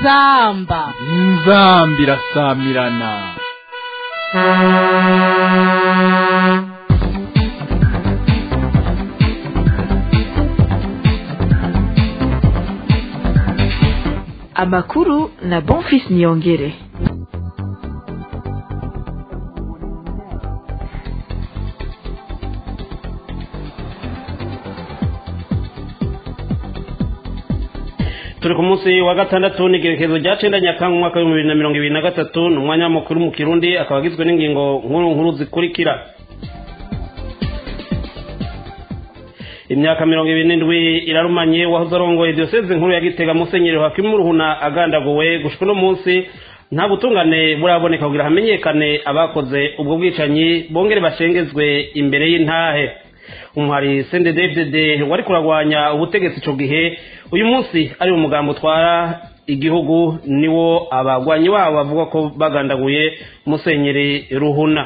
inzamba inzamba irasamirana amakuru na bonfis niyongere turi ku munsi wa gatandatu n'igerekezo rya cenda nyakanga umwaka w'ibihumbi bibiri na mirongo ibiri na gatatu ni umwanya w'amakuru mu kirundi akaba agizwe n'ingingo nkuru nkuru zikurikira imyaka mirongo ibiri n'indwi irarumanye wahoze arongoye diyoseze nkuru ya gitega musenyeri hakimu ruhuna agandaguwe gushika uno munsi nta butungane buraboneka kugira hamenyekane abakoze ubwo bwicanyi bongere bashengezwe imbere y'intahe umuhari sendedefdede wari kuragwanya ubutegetsi ico gihe uyu munsi ari mu mugambo utwara igihugu niwo abagwanyi wabo bavuga ko bagandaguye musenyeri ruhuna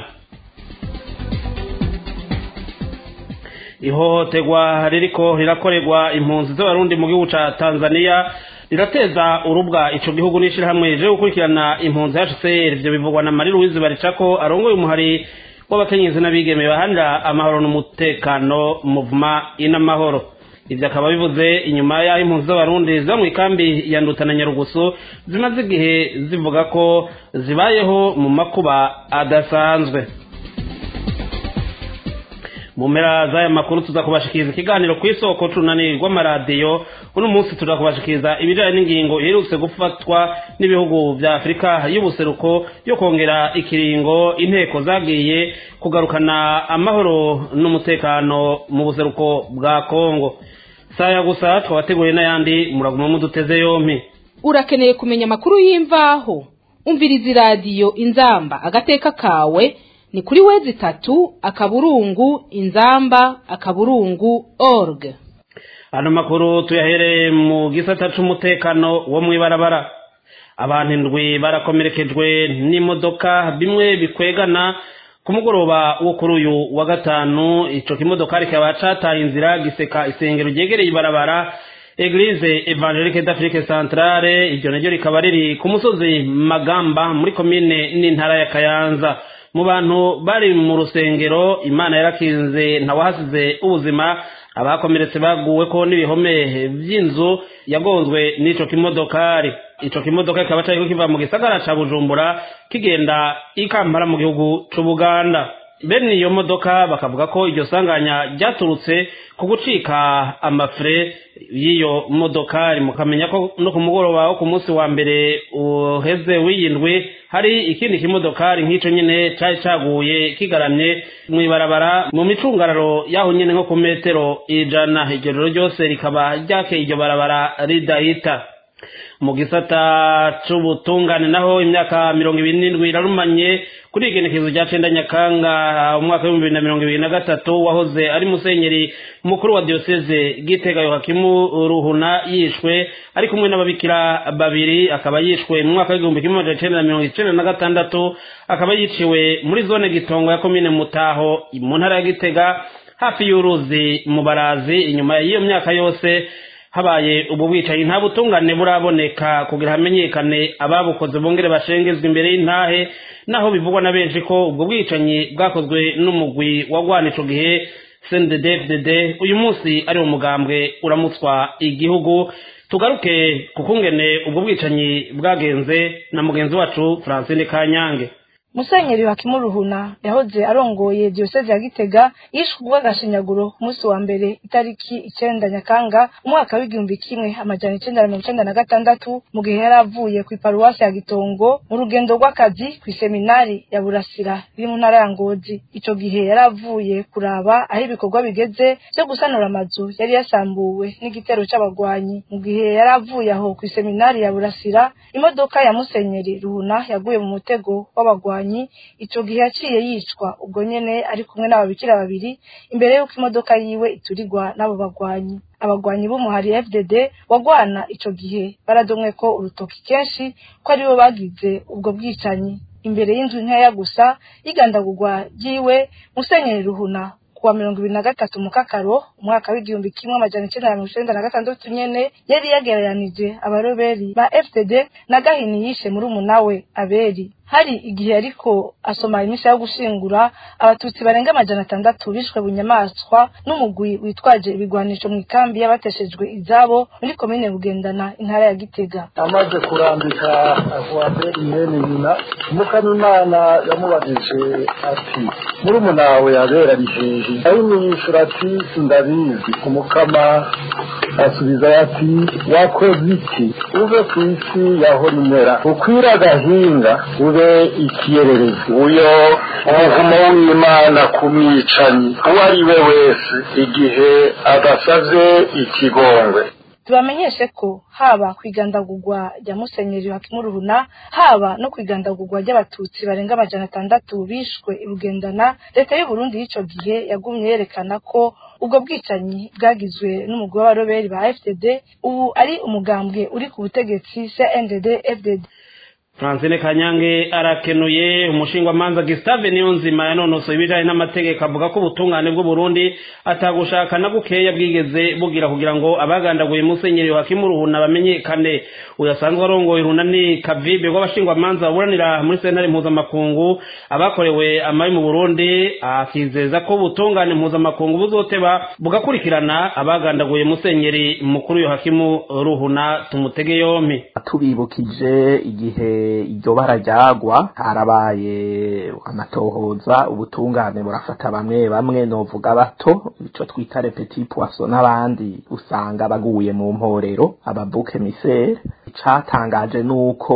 ihohoterwa ririko rirakorerwa impunzi z'abarundi mu gihugu ca tanzania rirateza urubwa ico gihugu n'ishirahamwe rije gukurikirana impunzi hcr ivyo bivugwa na mari louise baricako arongoye umuhari w'abakenyezi n'abigeme bahanira amahoro n'umutekano muvuma inamahoro ivyo akaba bivuze inyuma y'aho impunzi z'abarundi ziba mw'ikambi ya nduta na nyarugusu zimaze igihe zivuga ko zibayeho mu makuba adasanzwe mu mpera z'aya makuru tuza kubashikiriza ikiganiro ku isoko c'urunani rw'amaradiyo uno munsi tuza kubashikiriza ibijanye n'ingingo iherutse gufatwa n'ibihugu vya afurika y'ubuseruko yo kongera ikiringo inteko zagiye kugarukana amahoro n'umutekano mu buseruko bwa kongo saya gusa twabateguriye n'ayandi muraguma muduteze yompi urakeneye kumenya amakuru y'imvaho umviriza iradiyo inzamba agateka kawe ni kuri wezi itatu akaburungu inzamba akaburungu org ano makuru tuyahereye mu gisata c'umutekano wo mw'ibarabara abantu indwi barakomerekejwe n'imodoka bimwe bikwegana ku mugoroba wo kuri uyu wa gatanu ico kimodokari kikaba cataye inzira giseka isengero ryegereye ibarabara eglise evangelique d'afrique centrale iryo naryo rikaba riri ku musozi magamba muri komine n'intara ya kayanza mu bantu bari mu rusengero imana yarakinze ntawahasize ubuzima abakomeretse baguwe ko n'ibihome vy'inzu yagonzwe n'ico kimodokari ico kimodoka kikaba cariko kiva mu gisagara ca bujumbura kigenda ikampara mu gihugu c'ubuganda bene iyo modoka bakavuga ko iryo sanganya ryaturutse ku gucika amafre y'iyo modokari mukamenya ko no ku mugoroba wo ku munsi wa mbere uheze w'iyindwi hari ikindi kimodokari nk'ico nyene cari caguye kigaramye mw'ibarabara mu micungararo yaho nyene nko ku metero ijana iryo joro ryose rikaba ryakeye iryo barabara ridahita mu gisata c'ubutungane naho imyaka mirongo ibiri n'indwi irarumanye kuri igenekezo rya cenda nyakanga umwaka w'ibihumbi bibiri na mirongo ibiri na gatatu wahoze ari musenyeri mukuru wa diyoseze gitega yohakimu ruhuna yishwe ari kumwe n'ababikira babiri akaba yishwe mu mwaka w'igihumbi kimwe amajana icenda na mirongo icenda na gatandatu akaba yiciwe muri zone gitongo ya komine mutaho mu ntara ya gitega hafi y'uruzi mu barazi inyuma y'iyo myaka yose habaye ubu bwicanyi nta butungane buraboneka kugira hamenyekane ababukoze bongere bashengezwa imbere y'intahe naho bivugwa na benshi ko ubwo bwicanyi bwakozwe n'umugwi wagwana ico gihe cnddfdd uyu munsi ari umugambwe uramutswa igihugu tugaruke kukungene ubwo bwicanyi bwagenze na mugenzi wacu francine kanyange musenyeri hakimu ruhuna yahoze arongoye diyoseze ya gitega yishwe ubw'agashinyaguro ku munsi wa mbere itariki icenda nyakanga umwaka w'igihumbi kimwe amajana icenda na mirongo icenda na gatandatu mu gihe yari avuye ku iparuwasi ya gitongo mu rugendo rw'akazi kw'iseminari ya burasira iri mu ntara ya ngozi ico gihe yari avuye kuraba aho ibikorwa bigeze vyo gusanura amazu yari yasambuwe n'igitero c'abagwanyi mu gihe yari avuye aho kw'iseminari ya burasira imodoka ya musenyeri ruhuna yaguye mu mutego w'abagwanyi ico gihe yaciye yicwa ubwo nyene ari kumwe n'ababikira babiri imbere y'uko imodoka yiwe iturirwa n'abo bagwanyi abagwanyi b'umuhari fdd wagwana ico gihe baradomwe ko urutoki kenshi ko aribo bagize ubwo bwicanyi imbere y'inzu nkeya gusa y'igandagurwa ryiwe musenyeri ruhuna kuwa mirongo ibiri na gatatu mu kakaro umwaka w'igihumbi kimwe amajana icenda na mirongo icenda na gatandatu nyene yari yagereranije abaroberi ba fdd na gahini yishe muri umunawe aberi hari igihe ariko asoma imisi yo gushingura abatutsi barenga amajana atandatu bishwe bunyamaswa n'umugwi witwaje ibigwanisho mu ikambi y'abateshejwe izabo muri komine bugendana intara ya gitega amaze kurambika avuaberi mwene nyina umukanimana yamubajije ati murumunawe yabera ari hehe ayimwishura ati ndabizi umukama asubiza ati wakoze iki uve ku isi yahora imera ukwira agahinga ube ikiyererezi uyo umuvumo w'imana ku mwicanyi uwo ari we wese igihe adasaze ikigongwe tubamenyeshe ko haba ku igandagurwa rya musenyeri wa kimuruhuna haba no ku igandagurwa ry'abatutsi barenga amajana atandatu bishwe i bugendana leta y'u Burundi y'ico gihe yagumye yerekana ko ubwo bwicanyi bwagizwe n'umugwi w'abaroberi ba fdd ubu ari umugambwe uri ku butegetsi cndd fdd francine kanyange arakenuye umushingwamanza gisitave niyo nzima yanonosoye ibijanye n'amategeko avuga ko ubutungane bw'uburundi atagushaka na bukeya bwigeze bugira kugira ngo abagandaguye musenyeri wa kimuruhuna bamenyekane uyu asanzwe arongoye urunani kavibe rw'abashingwamanza baburanira muri sentare mpuzamakungu abakorewe amabi mu burundi akizeza ko ubutungane mpuzamakungu buzoteba bugakurikirana abagandaguye musenyeri mukuru yohakimu ruhuna tumutege yompi tubibukije igihe iryo bara ryagwa harabaye amatohoza ubutungane burafata bamwe bamwe novuga bato ico twita petit poisson n'abandi usanga baguye mu mporero ababuke misere icatangaje nuko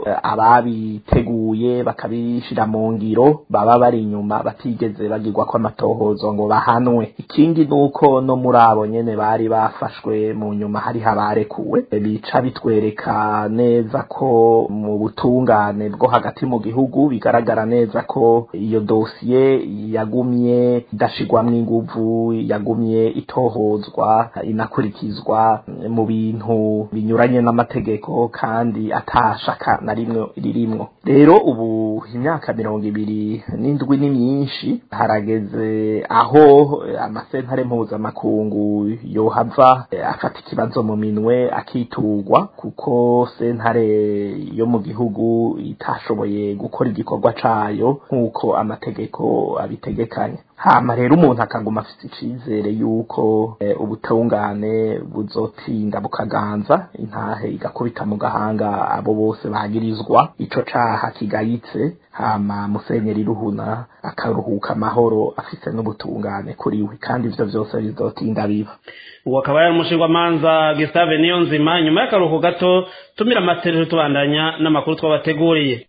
ababiteguye bakabishira mu ngiro baba bari inyuma batigeze bagirwa ko amatohozo ngo bahanwe ikindi nuko no muri abo nyene bari bafashwe mu nyuma hari habarekuwe bica bitwereka neza ko mu butungane bwo hagati mu gihugu bigaragara neza ko iyo dosiye yagumye idashigwamwo inguvu yagumye itohozwa inakurikizwa mu bintu binyuranye n'amategeko kandi atashaka na rimwe ririmwo rero ubu imyaka mirongo ibiri n'indwi ni myinshi harageze aho amasentare mpuzamakungu yohava afata ikibazo mu minwe akiturwa kuko sentare yo mu gihugu itashoboye gukora igikorwa cayo nk'uko amategeko abitegekanya hama rero umuntu akaguma afite icizere yuko e, ubutungane buzotinda bukaganza intahe igakubita mu gahanga abo bose bagirizwa ico caha kigayitse hama musenyeri ruhuna akaruhuka amahoro afise n'ubutungane kuri we kandi ivyo vyose bizotinda biba uwo akaba yari umushingwamanza gisitave niyo nzima nyuma y'akaruhuko gato tumira amatereje tubandanya n'amakuru twabateguriye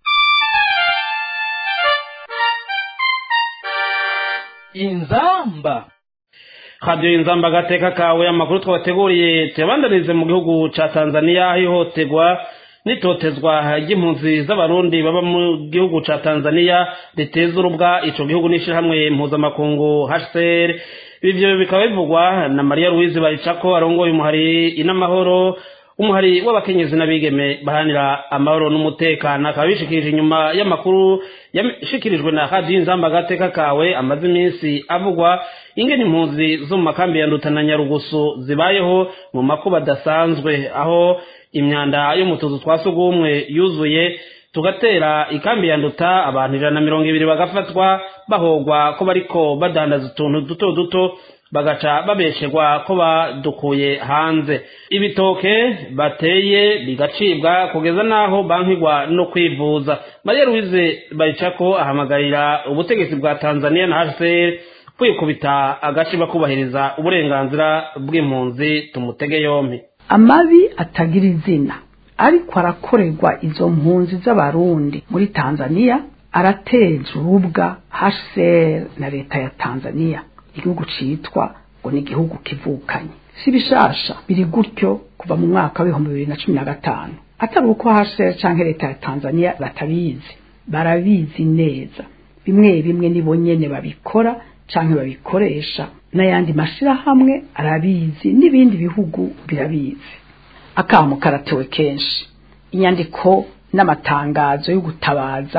inzamba radiyo inzamba agateka kawe amakuru twabateguriye tuyabandanize mu gihugu ca tanzaniya hihotegwa n'itotezwa ry'impunzi z'abarundi baba mu gihugu ca tanzaniya riteza urubwa ico gihugu n'ishirahamwe mpuzamakungu hcr ivyo bikaba bivugwa na mariya louise baricako arongoye umuhari inamahoro umuhari w'abakenyezi n'abigeme bahanira amahoro n'umutekano akaba bishikirije inyuma y'amakuru yashikirijwe na radiyo inzamba agateka kawe amaze iminsi avugwa ingene impunzi zo mu makambi ya nduta na nyarugusu zibayeho mu makuba adasanzwe aho imyanda yo mu tuzu twa sugumwe yuzuye tugatera ikambi ya nduta abantu ijana na mirongo ibiri bagafatwa bahogwa ko bariko badandaza utuntu duto duto bagaca babesherwa ko badukuye hanze ibitoke bateye bigacibwa kugeza n'aho bankigwa no kwivuza mariya louise baricako ahamagarira ubutegetsi bwa tanzania na hcr kwikubita agace bakubahiriza uburenganzira bw'impunzi tumutege yompi amabi atagira izina ariko arakorerwa izo mpunzi z'abarundi muri tanzania arateza urubwa hcr na leta ya tanzania igihugu citwa ngo ni igihugu kivukanye si bishasha biri gutyo kuva mu mwaka w'ibihumbi bibiri na cumi na gatanu atari uko hcr canke leta ya tanzania batabizi barabizi neza bimwe bimwe nibo nyene babikora canke babikoresha n'ayandi mashirahamwe arabizi n'ibindi bihugu birabizi akamu karatewe kenshi inyandiko n'amatangazo yo gutabaza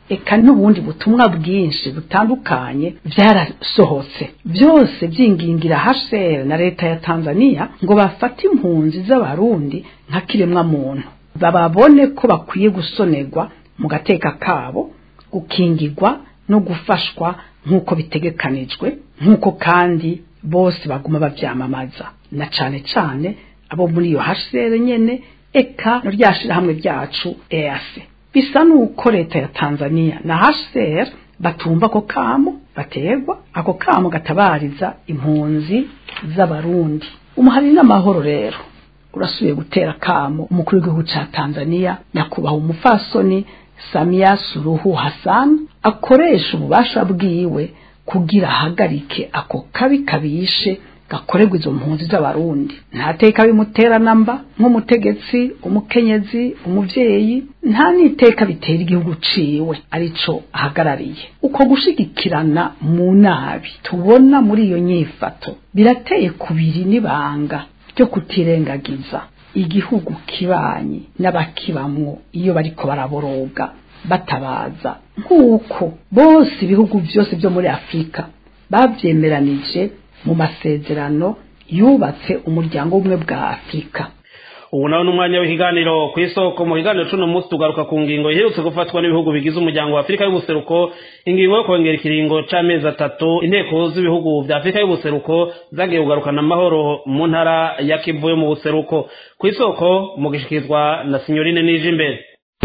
eka n'ubundi butumwa bwinshi butandukanye byarasohotse byose byingingira HCR na leta ya Tanzania ngo bafate impunzi z'abarundi nka kiremwa muntu bababone ko bakwiye gusonerwa mu gateka kabo gukingirwa no gufashwa nk'uko bitegekanijwe nk'uko kandi bose baguma bavyamamaza na cane cane abo muri iyo HCR nyene eka no ryashirahamwe ryacu EAC bisa nuko leta ya Tanzania na HCR batumva ako kamo bategwa ako kamo gatabariza impunzi z'abarundi umuhari n'amahoro rero urasubiye gutera kamo umukuru w'igihugu ca Tanzania nyakubahwa umufasoni Samia Suluhu Hassan akoresha ububasha bwiwe kugira ahagarike ako kabi kabishe gakorerwa izo mpunzi z'abarundi nta teka bimutera namba nk'umutegetsi umukenyezi umuvyeyi nta n'iteka bitera igihugu ciwe arico ahagarariye uko gushigikirana mu nabi tubona muri iyo nyifato birateye kubiri n'ibanga ryo kutirengagiza igihugu kibanyi n'abakibamwo iyo bariko baraboroga batabaza nk'uko bose ibihugu byose byo muri afurika babyemeranije mu masezerano yubatse umuryango w'ubumwe bwa afurika ubu nawe n'umwanya w'ikiganiro ku isoko mu kiganiro c'uno munsi tugaruka ku ngingo iherutse gufatwa n'ibihugu bigize umuryango wa afurika y'ubuseruko ingingo yo kongera ikiringo c'amezi atatu inteko z'ibihugu vya afurika y'ubuseruko zagiye kugarukana amahoro mu ntara ya kivu yo mu buseruko ku isoko mu gishikirizwa na sinyorine nije imbere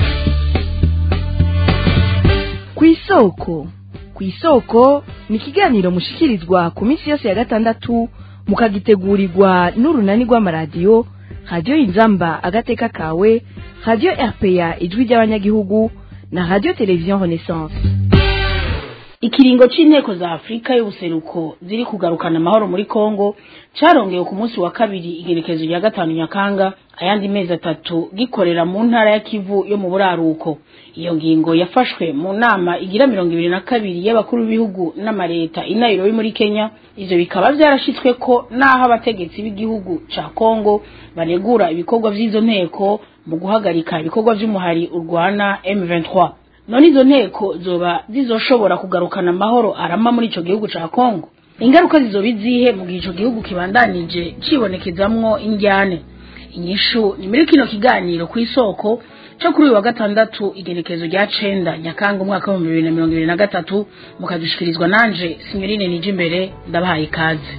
ku isoko ku isoko ni ikiganiro mushikirizwa ku minsi yose ya gatandatu mukagitegurirwa n'urunani rw'amaradiyo radiyo inzamba agateka kawe radiyo rpa ijwi ry'abanyagihugu na radiyo televiziyo renaissance ikiringo c'inteko za afurika y'ubuseruko ziri kugarukana amahoro muri kongo carongewe ku munsi wa kabiri igerekezo rya gatanu nyakanga ayandi mezi atatu gikorera mu ntara ya kivu yo mu buraruko iyo ngingo yafashwe mu nama igira mirongo ibiri na kabiri y'abakuru b'ibihugu n'amareta i nairobi muri kenya ivyo bikaba vyarashitswe ko n'aho abategetsi b'igihugu ca kongo banegura ibikorwa vy'izo nteko mu guhagarika ibikorwa vy'umuhari urwana m23 none izo nteko zoba zizoshobora kugarukana amahoro arama muri ico gihugu ca kongo ingaruka zizoba izihe mu gihe ico gihugu kibandanije cibonekezamwo indyane inyishu ni muri kino kiganiro ku isoko cyo kuri uyu wa gatandatu igenekezo rya cenda nyakanga umwaka w'ibihumbi bibiri na mirongo ibiri na gatatu mukadushikirizwa nanje sinyorine nije imbere ndabahaye ikaze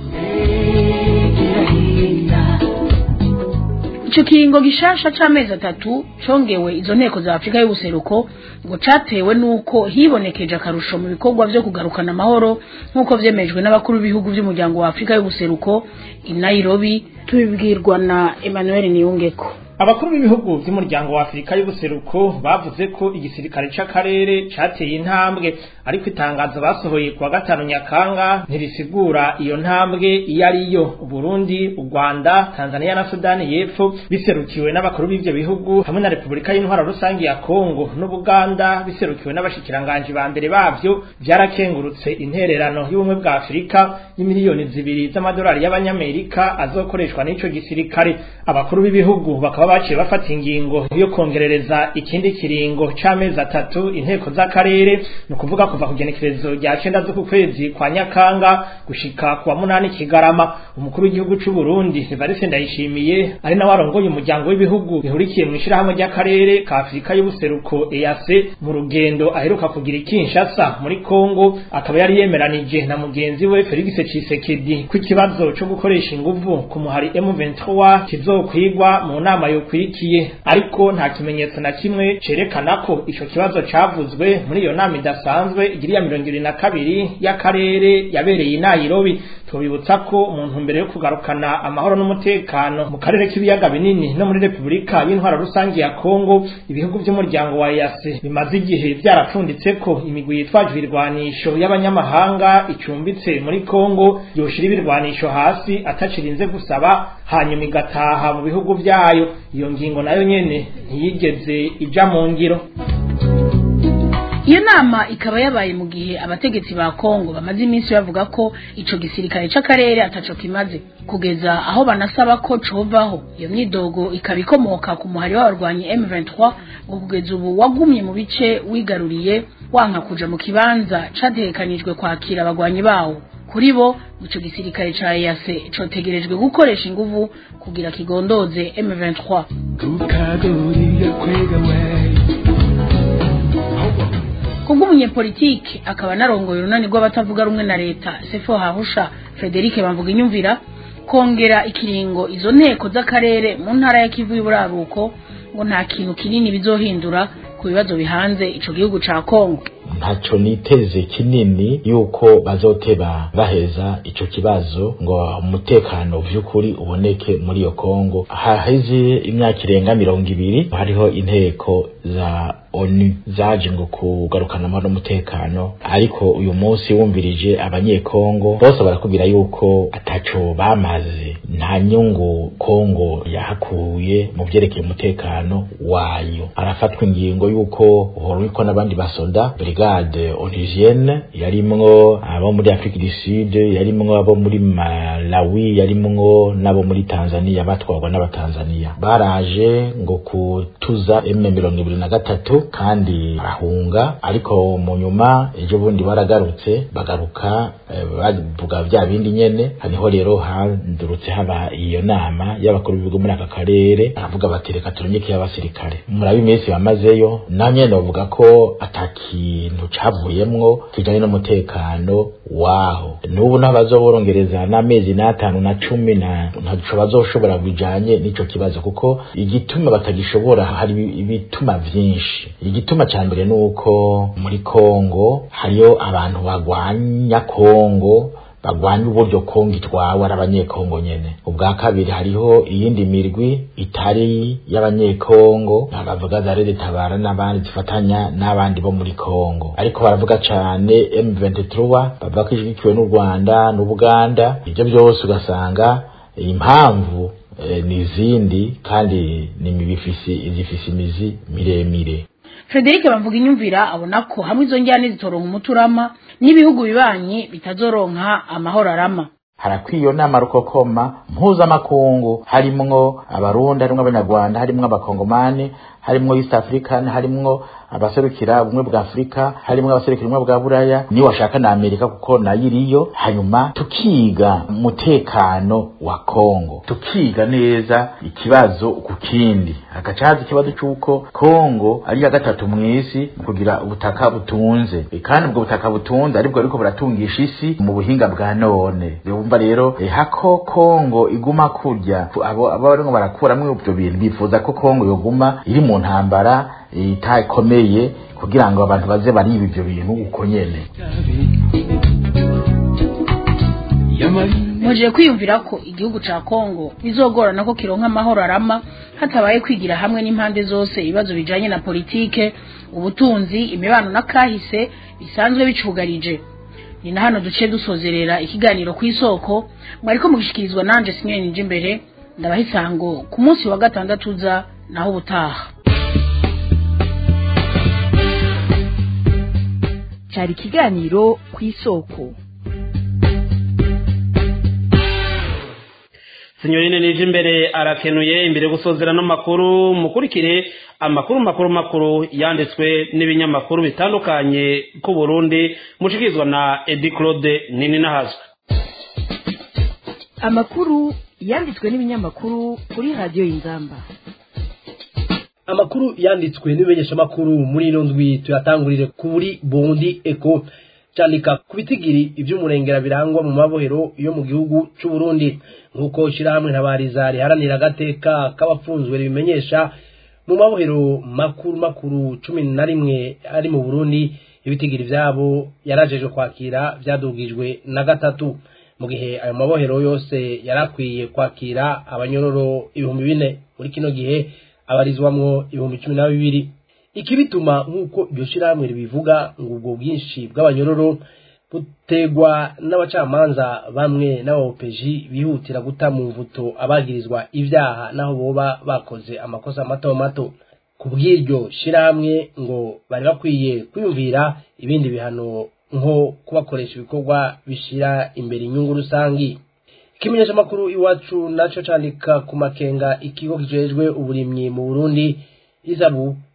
ico kiringo gishasha c'amezi atatu congewe izo nteko za afurika y'ubuseruko ngo catewe n'uko hibonekeje akarusho mu bikorwa vyo kugarukana amahoro nk'uko vyemejwe n'abakuru b'ibihugu vy'umuryango wa afurika y'ubuseruko i nairobi tubibwirwa na emmanuel niyungeko abakuru b'ibihugu by'umuryango wa afurika y'ubuseruko bavuze ko igisirikare c'akarere cateye intambwe ariko itangazo basohoye kuwa gatanu nyakanga ntirisigura iyo ntambwe iyo ariyo uburundi u rwanda tanzania na sudani y'epfo biserukiwe n'abakuru b'ivyo bihugu hamwe na repubulika y'intwara rusange ya kongo n'ubuganda biserukiwe n'abashikiranganji ba mbere bavyo vyarakengurutse intererano y'ubumwe bwa afurika y'imiliyoni zibiri z'amadolari y'abanyamerika azokoreshwa n'ico gisirikare abakuru b'ibihugu bakaba baciye bafata ingingo yo kongerereza ikindi kiringo c'amezi atatu inteko z'akarere ni ukuvuga kuva ku genekerezo rya cenda z'uku kwezi kwa nyakanga gushika kuwa munani kigarama umukuru w'igihugu c'u Burundi Evariste Ndayishimiye ari nawe arongoye umuryango w'ibihugu bihurikiye mu ishirahamwe ry'akarere ka Afurika y'ubuseruko EAC mu rugendo aheruka kugira Kinshasa muri Kongo akaba yari yemeranije na mugenzi we Felix Tshisekedi ku kibazo co gukoresha inguvu ku muhari M23 kizokwigwa mu nama yokwirikiye ariko nta kimenyetso na kimwe cerekana ko ico kibazo cavuzwe muri iyo nama idasanzwe igiriya mirongo ibiri na kabiri y'akarere yabereye i Nairobi tubibutsa ko mu ntumbero yo kugarukana amahoro n'umutekano mu karere k'ibiyaga binini no muri Repubulika y'intwara rusange ya Kongo ibihugu by'umuryango wa EAC bimaze igihe byarapfunditse ko imigwi yitwaje ibirwanisho y'abanyamahanga icumbitse muri Kongo yoshira ibirwanisho hasi atacirinze gusaba hanyuma igataha mu bihugu byayo iyo ngingo nayo nyene ntiyigeze ija mu ngiro iyo nama ikaba yabaye mu gihe abategetsi ba Kongo bamaze iminsi bavuga ko ico gisirikare c'akarere ataco kimaze kugeza aho banasaba ko covaho iyo myidogo ikaba ikomoka ku muhari w'abarwanyi M23 ngo kugeza ubu wagumye mu bice wigaruriye wanka kuja mu kibanza categekanijwe kwakira abagwanyi bawo kuri bo ico gisirikare ca EAC cotegerejwe gukoresha inguvu kugira kigondoze M23 kubw'umunyepolitike akaba narongoye urunani rw'abatavuga rumwe na leta sefo hahusha frederic bamvuga inyumvira kongera ikiringo izo nteko z'akarere mu ntara ya kivu y'uburaruko ngo nta kintu kinini bizohindura ku bibazo bihanze ico gihugu ca kongo ntaco niteze kinini yuko bazoteba baheza ico kibazo ngo umutekano vy'ukuri uboneke muri iyo kongo haheze imyaka irenga mirongo ibiri hariho inteko za onu zaje ngo kugarukana amahoro n'umutekano ariko uyu munsi wumvirije abanyekongo bose barakubwira yuko ataco bamaze nta nyungu kongo yahakuye mu vyerekeye umutekano wayo arafatwa ingingo yuko uhorwiko n'abandi basoda brigade onusienne yarimwo abo muri afrique du sud yarimwo abo muri malawi yarimwo n'abo muri tanzania batwarwa n'abatanzania baraje ngo kutuza m mirongo ibiri na gatatu kandi barahunga ariko mu nyuma ejo bundi baragarutse bagaruka eh, bavuga vya bindi nyene haniho rero handurutse haba iyo nama y'abakuru b'ibigo muri aka karere baravuga bati reka turungike y'abasirikare murabe iminsi bamazeyo na nyene bavuga ko ata kintu cavuyemwo kijanye n'umutekano waho n'ubu n'abazoborongereza n'amezi n'atanu na cumi na ntaco bazoshobora bijanye n'ico kibazo kuko igituma batagishobora hari ibituma vyinshi igituma ca mbere nuko muri Kongo hariyo abantu bagwanya Kongo bagwanya uburyo Kongo itwawe ari abanyekongo nyene ubwa kabiri hariho iyindi mirwi itari y'abanyekongo bavuga za Rede Tabara n'abandi zifatanya n'abandi bo muri Kongo ariko baravuga cane M23 bavuga ko ishigikiwe n'u Rwanda n'Ubuganda ibyo byose ugasanga impamvu eh, ni izindi kandi ni imibifisi zifise imizi miremire Frederic bamvuga inyumvira abona ko hamwe izo njyane zitoronka umuturama n'ibihugu bibanyi bitazoronka amahoro arama harakwiye iyo nama rukokoma mpuzamakungu harimwo abarundi harimwo abanyarwanda harimwo abakongomani harimwo east african harimwo abaserukira ubumwe bwa afurika harimwo abaserukira ubumwe bwa buraya niyo washaka na amerika kuko nayo iriyo hanyuma tukiga umutekano wa kongo tukiga neza ikibazo ku kindi hagaca haza ikibazo c'uko kongo ari iya gatatu mw'isi mu kugira ubutaka butunze E, kandi ubwo butaka butunze aribwo ariko buratungisha isi mu buhinga bwa none yumva rero e, hako kongo iguma kurya abo abo barimo barakuramwo ivyo bintu bifuza ko kongo yoguma iri mu ntambara itakomeye kugira ngo abantu baze bariba ivyo bintu uko nyene muje kwiyumvira ko igihugu ca Kongo bizogorana ko kironka amahoro arama hatabaye kwigira hamwe n'impande zose ibibazo bijanye na politike ubutunzi imibano na kahise bisanzwe bicugarije ni na hano duce dusozerera ikiganiro ku isoko mwariko mugishikirizwa nanje sinyoni nije imbere ndabaha isango ku munsi wa gatandatu uza naho ubutaha cyari ikiganiro ku isoko sinyorine nije imbere arakenuye imbere yo gusozera n'amakuru mukurikire amakuru makuru makuru yanditswe n'ibinyamakuru bitandukanye ku Burundi mushikirizwa na Edi Claude nini nahazwe amakuru yanditswe n'ibinyamakuru kuri radiyo y'inzamba amakuru yanditswe n'ibimenyeshamakuru muri ino ndwi tuyatangurire kuri bundi eko cyandika ku bitigiri iby'umurengera birangwa mu mabohero yo mu gihugu cy'u Burundi nk'uko ishyirahamwe ntabariza riharanira agateka k'abafunzwe ribimenyesha mu mabohero makuru makuru cumi na rimwe ari mu Burundi ibitigiri byabo yarajeje kwakira byadugijwe na gatatu mu gihe ayo mabohero yose yarakwiye kwakira abanyororo ibihumbi bine muri kino gihe abarizwamwo ibihumbi cumi na bibiri ikibituma nk'uko iryo shyirahamwe ribivuga ngo ubwo bwinshi bw'abanyororo butegwa n'abacamanza bamwe n'abaopeji bihutira guta mu mvuto abagirizwa ibyaha naho boba bakoze amakosa mato mato ku bw'iryo shyirahamwe ngo bari bakwiye kwiyumvira ibindi bihano nko kubakoresha ibikorwa bishyira imbere inyungu rusangi ikimenyeshamakuru iwacu nacyo candika ku makenga ikigo kijejwe uburimyi mu burundi izabu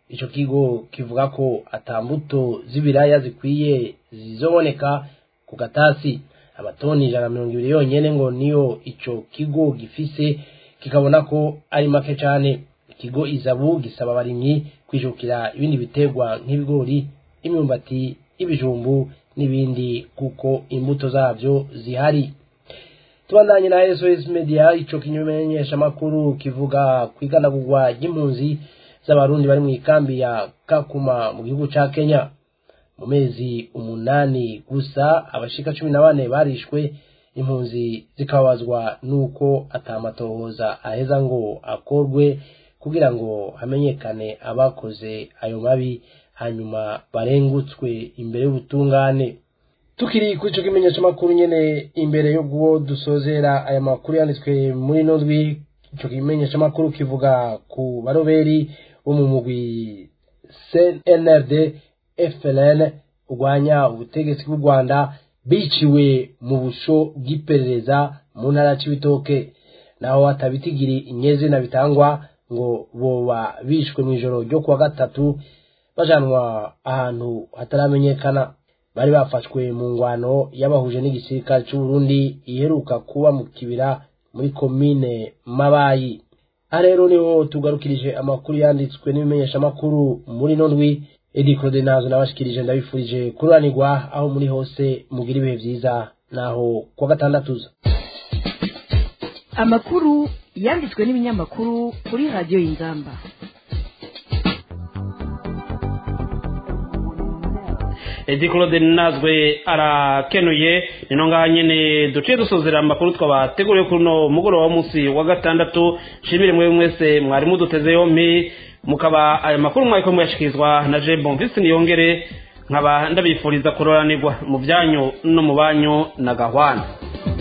ico kigo kivuga ko atambuto z'ibiraya zikwiye zizoboneka ku gatasi amatoni ijana na mirongo ibiri yonyene ngo niyo ico kigo gifise kikabona ko ari make cane ikigo izabu gisaba abarimyi kwijukira ibindi biterwa nk'ibigori imyumbati ibijumbu n'ibindi kuko imbuto zavyo zihari tubandanye na SOS Media ico kimenyesha makuru kivuga kwiganagurwa ry'impunzi z'abarundi bari mu ikambi ya Kakuma mu gihugu ca Kenya mu mezi umunani gusa abashika cumi na bane barishwe impunzi zikabazwa nuko atamatohoza aheza ngo akorwe kugira ngo hamenyekane abakoze ayo mabi hanyuma barengutswe imbere y'ubutungane tukiri kuri ico kimenyesha makuru nyene imbere yo guwo dusozera aya makuru yanditswe muri ino ndwi ico kimenyesha makuru kivuga ku baroberi bo mu mugwi CNRD FLN urwanya ubutegetsi bw'u Rwanda biciwe mu busho bw'iperereza mu ntara c'ibitoke naho hatabitigiri inyezina bitangwa ngo boba bishwe mu ijoro ryo kuwa gatatu bajanwa ahantu hataramenyekana bari bafashwe mu ngwano y'abahuje n'igisirikare c'u Burundi iheruka kuba mu kibira muri komine Mabayi aha rero niho tugarukirije amakuru yanditswe n'ibimenyesha amakuru muri ino ndwi Edi Claude nazo nabashikirije ndabifurije kuranirwa aho muri hose mugira ibihe vyiza naho kuwa gatandatuza amakuru yanditswe n'ibinyamakuru kuri radiyo y'inzamba edi claude nazwe arakenuye nino ngaha nyene duciye dusozera amakuru twabateguriye kuri uno mugoroba w'umunsi wa gatandatu nshimire mwe mwese mwari muduteze yompi mukaba ayo makuru mwariko muyashikirizwa na je bonvisi niyongere nkaba ndabifuriza kuroranirwa mu byanyu no mu banyu na gahwana